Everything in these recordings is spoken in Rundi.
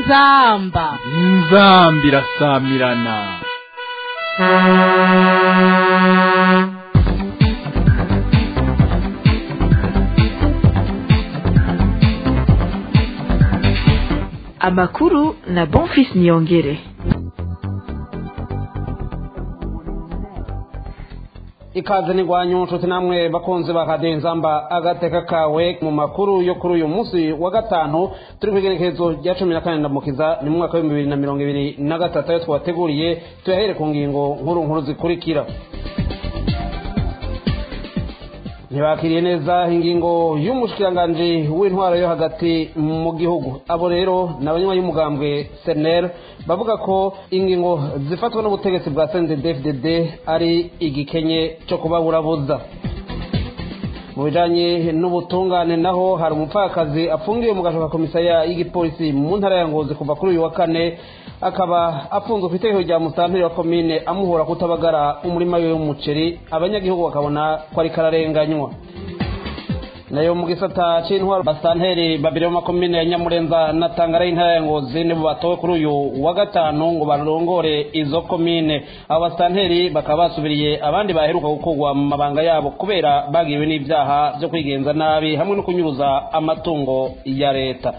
inzamba inzamba irasamirana amakuru na bonfis niyongere ikaze nigwanyu nshuti namwe bakunzi ba radiyo inzamba agateka kawe mu makuru yo kuri uyu munsi wa gatanu turi ku igerekezo rya cumi na kane ndamukiza ni mu mwaka w'ibihumbi bibiri na mirongo ibiri na gatatu ayo twabateguriye tuyahere ku ngingo nkuru nkuru zikurikira ntibakiriye neza ingingo y'umushikiranganji w'intwaro yo hagati mu gihugu abo rero ni abanywa y'umugambwe senel bavuga ko ingingo zifatwa n'ubutegetsi bwa cndfdd ari igikenye cyo kubaburabuza mu bijanye n'ubutungane naho hari umupfakazi afungiwe mu gashoka komisariya y'igipolisi mu ntara ya ngozi kuva kuri uyu wa kane akaba afunzwe ku itegeko rya musanteri wa komine amuhora kutabagara umurima we w'umuceri abanyagihugu bakabona ko ari kararenganywa nayo mu gisata c'intwaro basanteri babiri b'amakomine ya nyamurenza na tangara y'intara ya ngozi nibo batowe kuri uyu wa gatanu ngo barongore izo komine abo basanteri bakaba basubiriye abandi baheruka gukurwa mu mabanga yabo kubera bagiwe n'ivyaha vyo kwigenza nabi hamwe no kunyuruza amatungo ya leta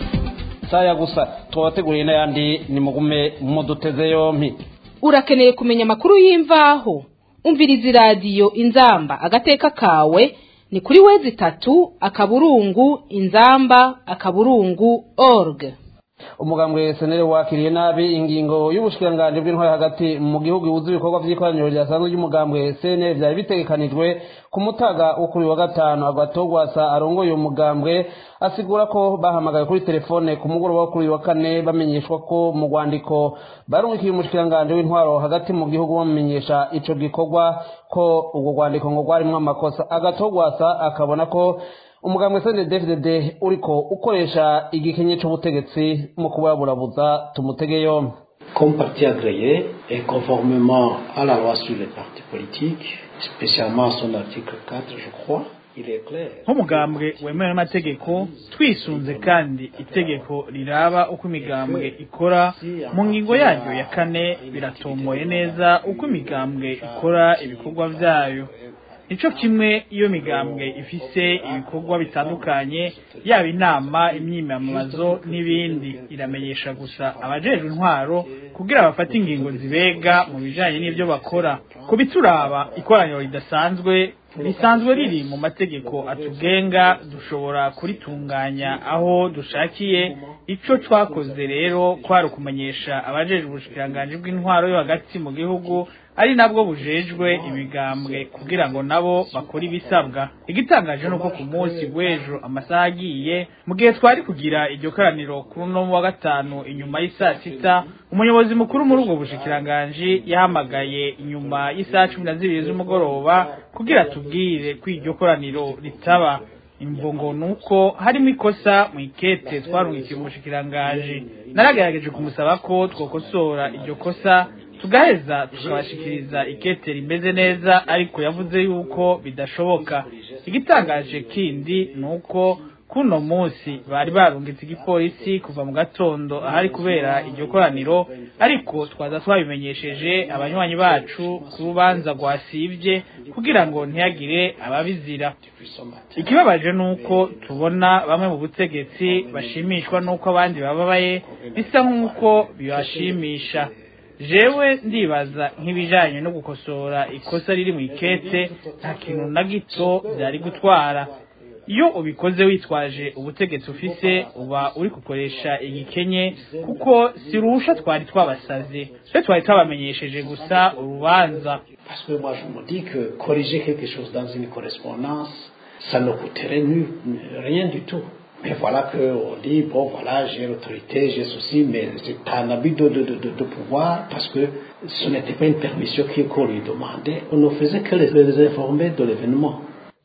saya gusa twabateguriye n'ayandi ni mugume muduteze yompi urakeneye kumenya amakuru y'imvaho umviriza iradiyo inzamba agateka kawe ni kuri wezi itatu akaburungu inzamba akaburungu org umugambwe senere wakiriye nabi ingingo y'ubushikiranganji bw'intwari hagati mu gihugu ibuza ibikorwa vy'ikoraniro ryasanzwe ry'umugambwe senere vyari bitegekanijwe ku mutaga wo kuri wa gatanu agatogwasa arongoye uwo mugambwe asigura ko bahamagaye kuri telefone ku mugoroba wo kuri wa kane bamenyeshwa ko mu rwandiko barungikiye umushikiranganji w'intwaro hagati mu gihugu bamumenyesha ico gikorwa ko ubwo rwandiko ngo rwarimwo amakosa agatogwasa akabona ko umugambwe sende dfdd uriko ukoresha igikenye c'ubutegetsi mu kubaburabuza tumutege yombi Comme parti agréé et conformément à la loi sur les partis politiques, spécialement son article 4, je crois, il est clair. nk'umugambwe wemewe n'amategeko twisunze kandi itegeko riraba uko imigambwe ikora mu ngingo yaryo ya kane biratomoye neza uko imigambwe ikora ibikorwa vyayo nico kimwe iyo migambwe ifise ibikorwa bitandukanye yaba inama imyimamazo n'ibindi iramenyesha gusa abajejwe intwaro kugira bafate ingingo zibega mu bijanye n'ivyo bakora ku bituraba ikoraniro ridasanzwe risanzwe riri mu mategeko atugenga dushobora kuritunganya aho dushakiye ico twakoze rero kwari ukumenyesha abajejwe ubushikiranganji bw'intwaro yo hagati mu gihugu ari nabwo bujejwe imigambwe kugira ngo nabo bakore ibisabwa igitangaje nuko ku munsi w'ejo amasaha agiye mu gihe twari kugira iryo koraniro kuri uno wa gatanu inyuma y'isaa sita umuyobozi mukuru muri ubwo bushikiranganji yahamagaye inyuma y'isaha cumi na zibiri z'umugoroba kugira tubwire ko iryo koraniro ritaba imvo ngo nuko harimo ikosa mu ikete twarungikiye umushikiranganji naragerageje kumusaba ko twokosora iryo kosa tugaheza tukabashikiriza ikete rimeze neza ariko yavuze yuko bidashoboka igitangaje kindi nuko kuno munsi bari barungitse igipolisi kuva mu gatondo ahari kubera iryo koraniro ariko twaza twabimenyesheje abanywanyi bacu ku rubanza rwasivye kugira ngo ntihagire ababizira ikibabaje nuko tubona bamwe mu butegetsi bashimishwa nuko abandi bababaye bisa nk'uko bibashimisha jewe ndibaza nk'ibijanye no gukosora ikosa riri mu ikete nta kintu na gito byari gutwara iyo ubikoze witwaje ubutegetsi ufise uba uri gukoresha igikenye kuko sirusha twari twabasaze twe twari twabamenyesheje gusa urubanza Parce que moi, je me dis que corriger quelque chose dans une correspondance, ça ne coûterait nu- rien du tout. Mais voilà qu'on dit, bon, voilà, j'ai l'autorité, j'ai ceci, mais c'est un abus de, de, de, de- de pouvoir parce que ce n'était pas une permission qui- qu'on lui demandait. On ne faisait que les, les informer de l'événement.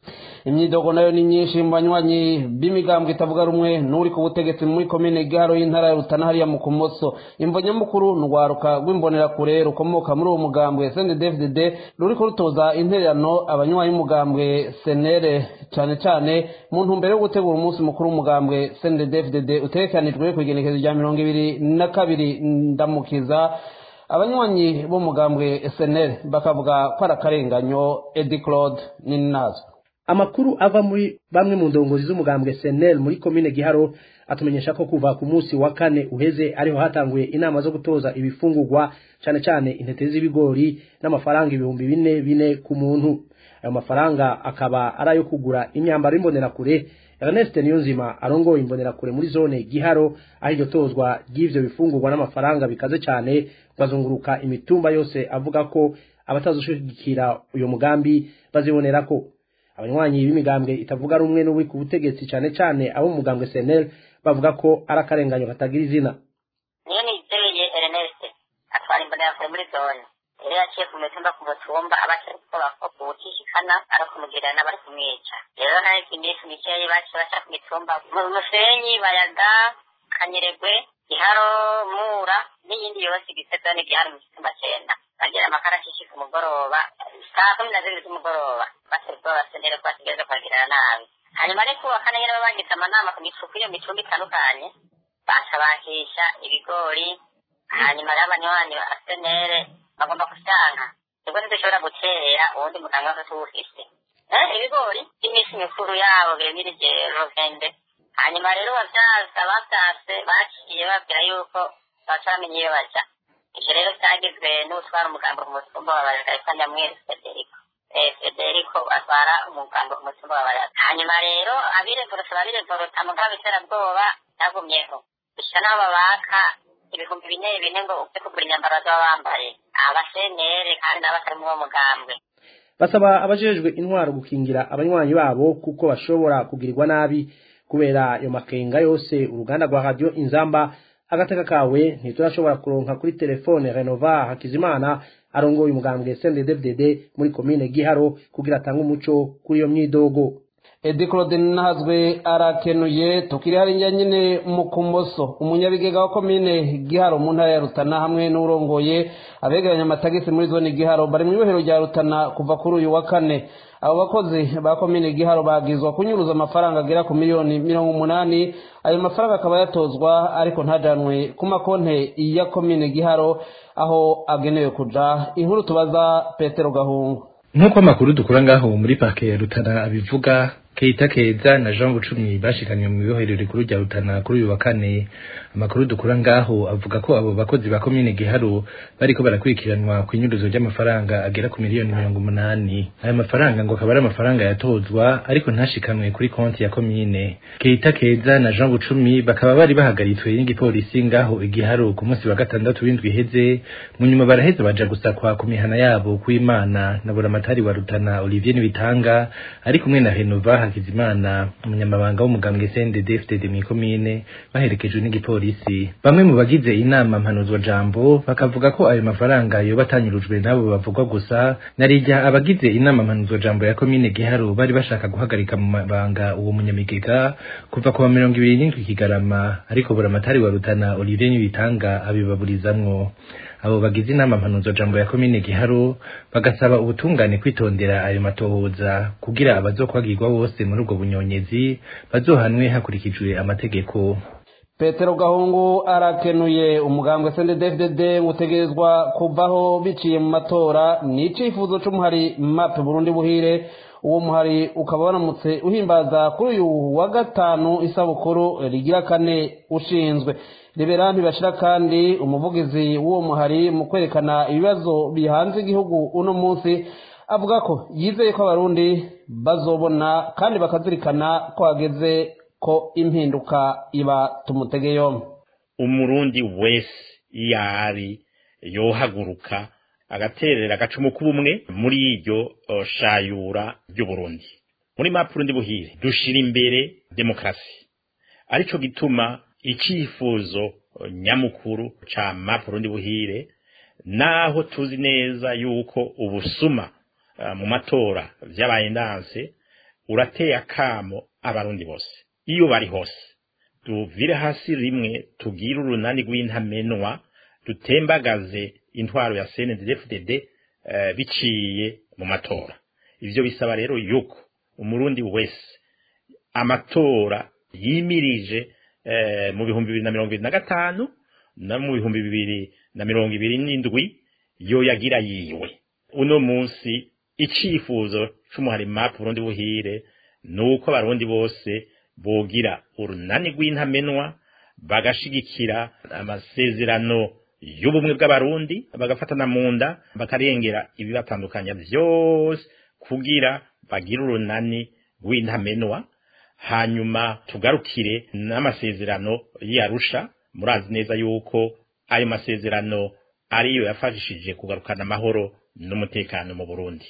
imyidogo nayo ni myinshi mu banywanyi b'imigambwe itavuga rumwe n'uri ku butegetsi muri komine giharo y'intara ya rutana hariya mu kumoso imvo nyamukuru ni urwaruka rw'imbonerakure rukomoka muri uwo mugambwe cndfdd ruriko rutoza intererano abanywanyi b'umugambwe senere cyane cyane mu ntumbero yo gutegura umunsi mukuru w'umugambwe cndfdd utegekanijwe ku igenekezo rya mirongo ibiri na kabiri ndamukiza abanywanyi b'umugambwe senere bakavuga ko ari akarenganyo edi claude n'inazo amakuru ava muri bamwe mu ndongozi z'umugambwe senel muri komine giharo atumenyesha ko kuva ku munsi wa kane uheze ariho hatanguye inama zo gutoza ibifungurwa cyane cyane intete z'ibigori n'amafaranga ibihumbi bine bine ku muntu ayo mafaranga akaba ari ayo kugura imyambaro y'imbonerakure Ernest Niyonzima arongoye imbonerakure muri zone giharo aho iryo tozwa ry'ivyo bifungurwa n'amafaranga bikaze cyane bazunguruka imitumba yose avuga ko abatazoshigikira uyo mugambi bazibonera ko abanywanyi b'imigambwe itavuga rumwe n'uwi ku butegetsi cyane cyane abo mu mugambwe CNL bavuga ko ari akarenganyo katagira izina niyo nizeye Ernest atwara imbonerakure muri zone rero yaciye ku mitumba ku mutumba abaca gukora ko kuwutishikana ari kumugirira n'abari kumwica rero nayo iminsi mikeyi baciye baca ku mitumba mu musenyi bayaga kanyeregwe giharo mura n'iyindi yose igize zone giharo mu gitumba cenda bagira amakarashishi ku mugoroba saa kumi na zibiri z'umugoroba basabye babasenere ko bategereza kwagirira nabi hanyuma ariko uwa kane nyene bagize amanama ku mifuko iyo micumbi itandukanye baca bakisha ibigori hanyuma rero abanywanyi ba senere bagomba kusanka nibwo ntidushobora gutera uwundi muganga wose tuwufise ibigori by'iminsi mikuru yabo biremirije rovende hanyuma rero bavyaza bavyase baciye babwira yuko baca bamenya iyo baja ivyo rero vyagizwe n'utwara umugambo ku mutumba wa barega yitwa nyamwezi federico federico atwara umugambo ku mutumba wa barega hanyuma rero abirevorota babirevorota mugabo iterabwoba yagumyeho gushika n'aho babaka ibihumbi bine bine ngo uze kugura imyambaro bazaba bambaye abasenere kandi n'abatari muri uwo mugambwe basaba abajejwe intwaro gukingira abanywanyi babo kuko bashobora kugirirwa nabi kubera ayo makenga yose uruganda rwa radio inzamba agateka kawe ntiturashobora kuronka kuri telefone renova hakizimana arongoye umugambwe cnddfdd muri komine giharo kugira atange umuco kuri iyo myidogo edi claude nahazwe arakenuye tukiri hariya nyine mu kumoso umunyabigega wa komine giharo mu ntara ya rutana hamwe n'urongoye abegeranya amatagisi muri zone giharo bari mu ibohero rya rutana kuva kuri uyu wa kane abo bakozi ba komine giharo bagizwa kunyuruza amafaranga agera ku miliyoni mirongo umunani ayo mafaranga akaba yatozwa ariko ntajanwe ku makonte ya komine giharo aho agenewe kuja inkuru tubaza petero gahungu nk'uko amakuru dukura ngaho muri parke ya rutana abivuga Keita Keza na Jean Bucumi bashikanywe mu bihohero rikuru rya Rutana kuri uyu wa kane amakuru dukura ngaho avuga ko abo bakozi ba komine Giharo bariko barakurikiranwa ku inyuruzo ry'amafaranga agera ku miliyoni mirongo umunani aya mafaranga ngo akaba ari amafaranga yatozwa ariko ntashikanwe kuri konti ya komine Keita Keza na Jean Bucumi bakaba bari bahagaritswe n'igipolisi ngaho igiharo ku munsi wa gatandatu w'indwi iheze mu nyuma baraheza baja gusakwa ku mihana yabo kw'Imana na buramatari wa Rutana Olivier Nibitanga ari kumwe na Henova Hakizimana umunyamabanga w'umugambwe CNDD-FDD mu komine baherekejwe n'igipolisi bamwe mu bagize inama mpanuzwa jambo bakavuga ko ayo mafaranga yoba atanyurujwe nabo bavugwa gusa narijya abagize inama mpanuzwa jambo ya komine Giharo bari bashaka guhagarika mu mabanga uwo munyamigega kuva ku wa mirongo ibiri n'indwi Kigarama ariko buramatari wa Rutana Olivier Nibitanga abibaburizamwo abo bagize inama mpanuzwa jambo ya komine Giharo bagasaba ubutungane kwitondera ayo matohoza kugira abazokwagirwa bose muri ubwo bunyonyezi bazohanwe hakurikijwe amategeko petero gahungu arakenuye umugambwe cnddfdd utegerezwa kuvaho biciye mu matora ni icifuzo c'umuhari map burundi buhire uwo muhari ukaba waramutse uhimbaza kuri uyu wa gatanu isabukuru rigira kane ushinzwe liberanti bashira kandi umuvugizi w'uwo muhari mu kwerekana ibibazo bihanze igihugu uno munsi avuga ko yizeye ko abarundi bazobona kandi bakazirikana ko hageze ko impinduka iba tumutege yombi umurundi wese iyo ari yohaguruka agaterera agacumu k'ubumwe muri iryo shayura ry'uburundi muri mapurundi buhire dushira imbere demokarasi arico gituma icyifuzo nyamukuru ca mapurundi buhire naho tuzi neza yuko ubusuma mu matora vyabaye ndanse urateye akamo abarundi bose iyo bari hose tuvire hasi rimwe tugire urunani rw'intamenwa dutembagaze intwaro ya CNDD-FDD uh, biciye mu matora ivyo bisaba rero yuko umurundi wese amatora yimirije uh, mu bihumbi bibiri na mirongo ibiri na gatanu no mu bihumbi bibiri na mirongo ibiri n'indwi yo yagira yiwe uno munsi icifuzo c'umuhari map Burundi buhire nuko abarundi bose bogira urunani rw'intamenwa bagashigikira amasezerano y'ubumwe bw'abarundi bagafatana mu nda bakarengera ibibatandukanya vyose kugira bagire urunani rw'intamenwa hanyuma tugarukire n'amasezerano y'arusha murazi neza yuko ayo masezerano ariyo yafashishije kugarukana amahoro n'umutekano mu Burundi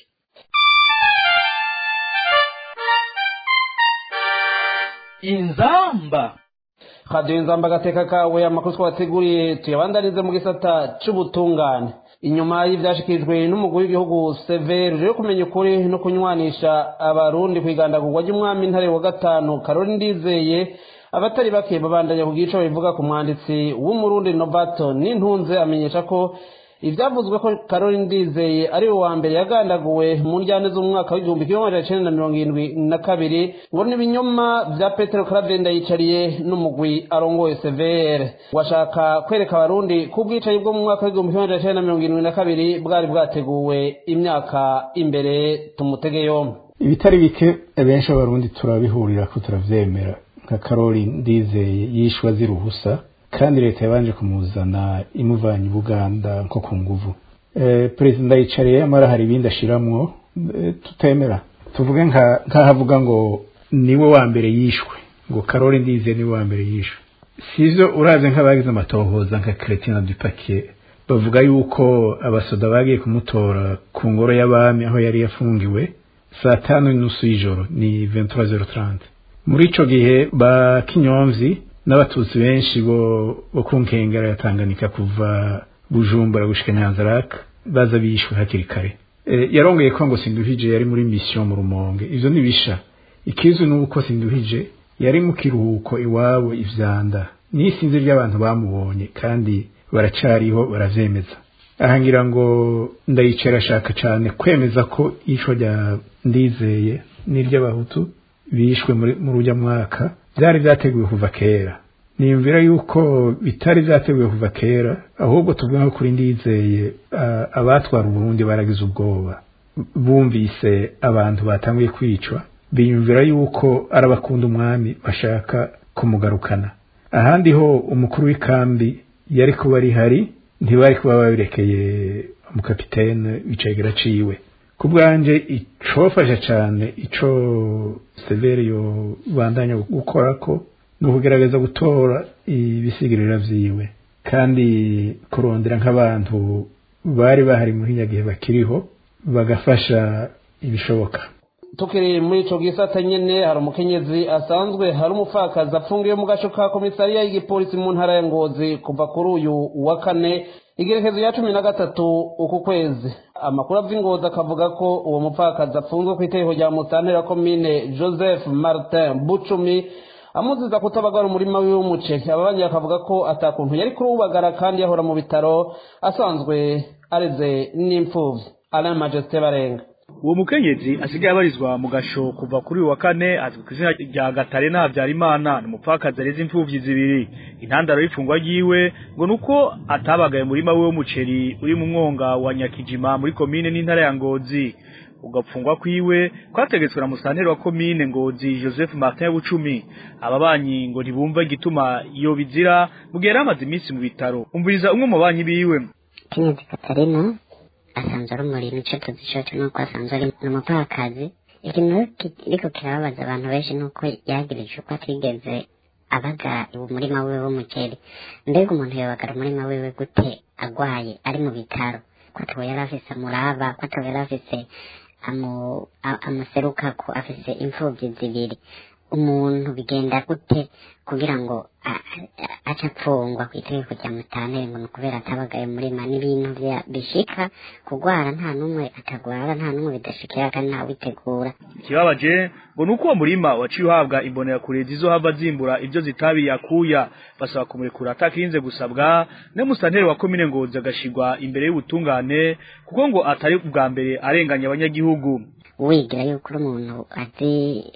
inzamba radiyo inzamba agateka kawe amakuru twabateguriye tuyabandanize mu gisata c'ubutungane inyuma y'ivyashikirijwe n'umugwi w'igihugu severe yo kumenya ukuri no kunywanisha abarundi kwigandagurwa ry'umwami ntare wa gatanu karori ndizeye abatari bake babandanya ku gico bivuga ku mwanditsi w'umurundi novato n'intunze amenyesha ko ivyavuzwe ko karori ndizeye ari we wa mbere yagandaguwe mu njyane z'umwaka w'igihumbi kimwe magana cenda na mirongo irindwi na kabiri ngo ni ibinyoma vya petero karavenda yicariye n'umugwi arongoye severe washaka kwereka abarundi ko ubwicanyi bwo mu mwaka w'igihumbi kimwe magana cenda na mirongo irindwi na kabiri bwari bwateguwe imyaka imbere tumutege yombi ibitari bike benshi abarundi turabihurira ko turavyemera nka karori ndizeye yishwe azira ubusa kandi leta yabanje kumuzana imuvanye buganda nko ku nguvu e, perezida yicariye amara hari ibindi ashiramwo e, tutemera tuvuge nk'ahavuga ngo niwe wa mbere yishwe ngo karori ndizeye niwe wa mbere yishwe sivyo uraze nk'abagize amatohoza nka Chrétien du Paquier bavuga yuko abasoda bagiye kumutora ku ngoro y'abami aho yari yafungiwe saa tanu n'inusu y'ijoro ni 23h30 muri ico gihe ba kinyomvyi n'abatutsi benshi bo bo ku nkengera ya Tanganyika kuva Bujumbura gushika Nyanzaraka baza bishwe hakiri kare e, yarongeye ko ngo Sinduhije yari muri mission mu Rumonge ivyo nibisha ikizu nuko Sinduhije yari mu kiruhuko iwabo ivyanda nisinzi ry'abantu bamubonye kandi baracariho baravyemeza ahangira ngo ndayicara ashaka cyane kwemeza ko icwa rya ndizeye n'iry'abahutu bishwe muri rujya mwaka byari byateguwe kuva kera niyumvira yuko bitari byateguwe kuva kera ahubwo tuvuga kuri ndizeye abatwara uburundi baragize ubwoba bumvise abantu batanguye kwicwa biyumvira yuko ari abakunda umwami bashaka kumugarukana ahandi ho umukuru w'ikambi yari kuba ari hari ntibari kuba babirekeye umukapitene wicegera ciwe ku bwanje icofasha cane ico severe yo bandanya gukora ko ni ukugerageza gutora ibisigirira vyiwe kandi kurondera nk'abantu bari bahari muri nyagihe bakiriho bagafasha ibishoboka tukiri muri ico gisata nyene hari umukenyezi asanzwe hari umupfakazi apfungiwe mu gaco ka komisariya y'igipolisi mu ntara ya ngozi kuva kuri uyu wa kane igerekezo ya cumi na gatatu uku kwezi amakuru ava ingozi akavuga ko uwo mupfakazi apfunzwe ku itegeko rya musantera komine joseph martin bucumi amuziza kutabagara umurima wiwe w'umuceri ababanyi bakavuga ko atakuntu yari kuruwubagara kandi yahora mu bitaro asanzwe areze n'imfuvyi alain majesté barenga uwo mukenyezi asigaye abarizwa mu gasho kuva kuri uyu wa kane azwi ku izina rya gatare ntabyarimana ni umupfakazi areze imfuvyi zibiri intandaro y'ifungwa ryiwe ngo nuko atabagaye umurima we w'umuceri uri mu mwonga wa nyakijima muri komine n'intara ya ngozi ugapfungwa kwiwe kwategetswe na musanteri wa komine ngozi joseph martin bucumi ababanyi ngo ntibumva igituma iyo bizira mu gihe yari amaze iminsi mu bitaro umviriza umwe mu banyi biwe kenyezi katarina asanzwe ari umurimo ico tuzi coco nuko asanzwe ari umupfakazi ikintu kiriko kirababaza abantu benshi nuko yagirije uko atigeze abaga umurima wiwe w'umuceri mbega umuntu yobagara umurima wiwe gute agwaye ari mu bitaro ko atowe yari afise amuraba ko atowe yari afise amuserukako afise imfuvyi zibiri umuntu bigenda gute kugira ngo a- a- ace apfungwa ku itegeko rya mutantere ngo ni ukubera atabagaye murima n'ibintu vya- bishika kugwara nta n'umwe atagwara nta n'umwe bidashikira kandi ntawitegura ikibabaje ngo nuko uwo murima waciye uhabwa imbonerakure zizohava zimbura ibyo zitabiye akuya basaba kumurekura atakirinze gusabwa ne musanteri wa komine ngozi agashirwa imbere y'ubutungane kuko ngo atari ubwa mbere arenganya abanyagihugu wigira yuko uri umuntu azi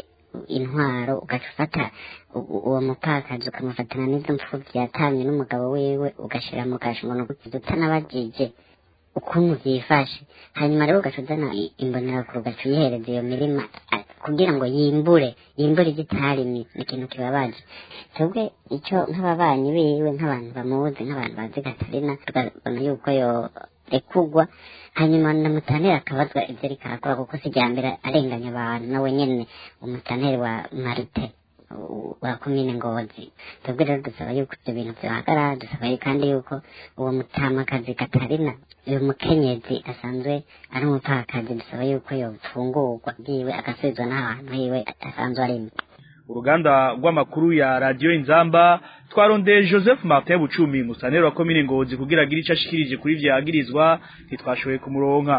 intwaro ugaca ufata u- u- uwo mupakazi ukamufatana n'izo mfuvyi yatamye n'umugabo wiwe ugashira mu kasho ngo nukukiza utanabajije ukuntu vyifashe hanyuma rero ugaca uzana i- imbonerakure ugaca uyihereza iyo mirima a- kugira ngo yimbure yimbure igitarimye ni ikintu kibabaje twebwe ico nk'ababanyi biwe nk'abantu bamuzi nk'abantu bazi gatarina tukabona yuko yorekugwa hanyuma na mutaneri akabazwa ivyo ariko arakora kuko si irya mbere arenganya abantu nawe nyene umutaneri wa marite u- wa komine ngozi twebwe rero dusaba yuko ivyo bintu vyohagarara dusaba yu- kandi yuko uwo mutamakazi katarina uyu mukenyezi asanzwe ari umupfakazi dusaba yuko yofungurwa bwiwe agasubizwa n'ahantu hiwe asanzwe arimo uruganda rw'amakuru ya radiyo inzamba twarondeye joseph martin bucumi musaneri wa komine ngozi kugira agire ico ashikirije kuri vyagirizwa ntitwashoboye kumuronka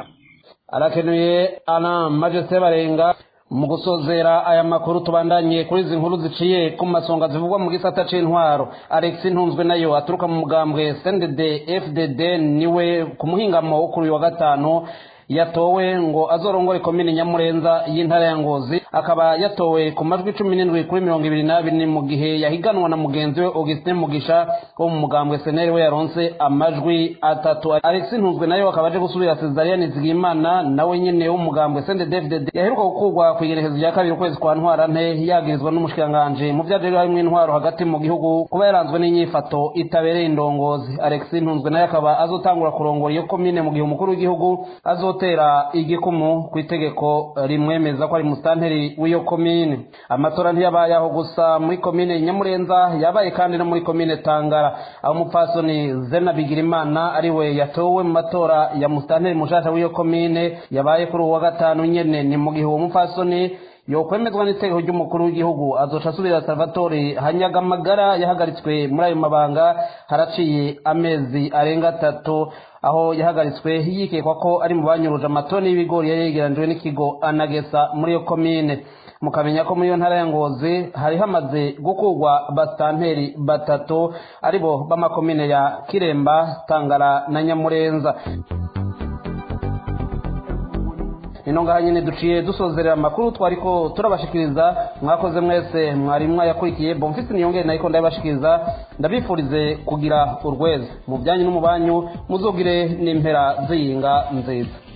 arakenuye ana majeste barenga mu gusozera aya makuru tubandanye kuri izi nkuru ziciye ku masonga zivugwa mu gisata c'intwaro alex ntunzwe nayo aturuka mu mugambwe sndd fdd niwe ku muhingamo wo kuri uyu wa gatanu yatowe ngo azorongore komine nyamurenza y'intara ya ngozi akaba yatowe ku majwi cumi n'indwi kuri mirongo ibiri n'abiri mu gihe yahiganwa na mugenzi we augustin mugisha wo mu mugambwe seneri we yaronse amajwi atatu alex ntunzwe nayo akaba aje gusubira cesariya nizigimana nawe nyene wo mu mugambwe sende david yaheruka gukurwa ku igenekezo rya kabiri ukwezi kwa ntwarante yagirizwa n'umushikiranganji mu vyaje harimwo intwaro hagati mu gihugu kuba yaranzwe n'inyifato itabereye indongozi alex ntunzwe nayo akaba azotangura kurongora iyo komine mu gihe umukuru w'igihugu azotera igikumu ku itegeko rimwemeza ko ari musitanteri w'iyo komine amatora ntiyabaye aho gusa muri komine nyamurenza yabaye kandi no muri komine tangara aho umupfasoni zena bigirimana ariwe yatowe mu matora ya musitanteri mushasha w'iyo komine yabaye kuri uwa gatanu nyene ni mu gihe uwo mupfasoni yokwemezwa n'itegeko ry'umukuru w'igihugu azoca asubira salvatore hanyagamagara yahagaritswe muri ayo mabanga haraciye amezi arenga atatu aho yahagaritswe yikekwa ko ari mu banyuruje amatoni y'ibigori yari yegeranijwe n'ikigo anagesa muri iyo komine mukamenya ko muri iyo ntara ya ngozi hari hamaze gukurwa basitanteri batatu aribo b'amakomine ya kiremba tangara na nyamurenza ino ngaha nyine duciye dusozerera amakuru twariko turabashikiriza mwakoze mwese mwari mwayakurikiye bomfisi niyongere nayiko ndabashikiriza ndabifurize kugira urweza mu byanyu no mu banyu muzogire n'impera ziyinga nziza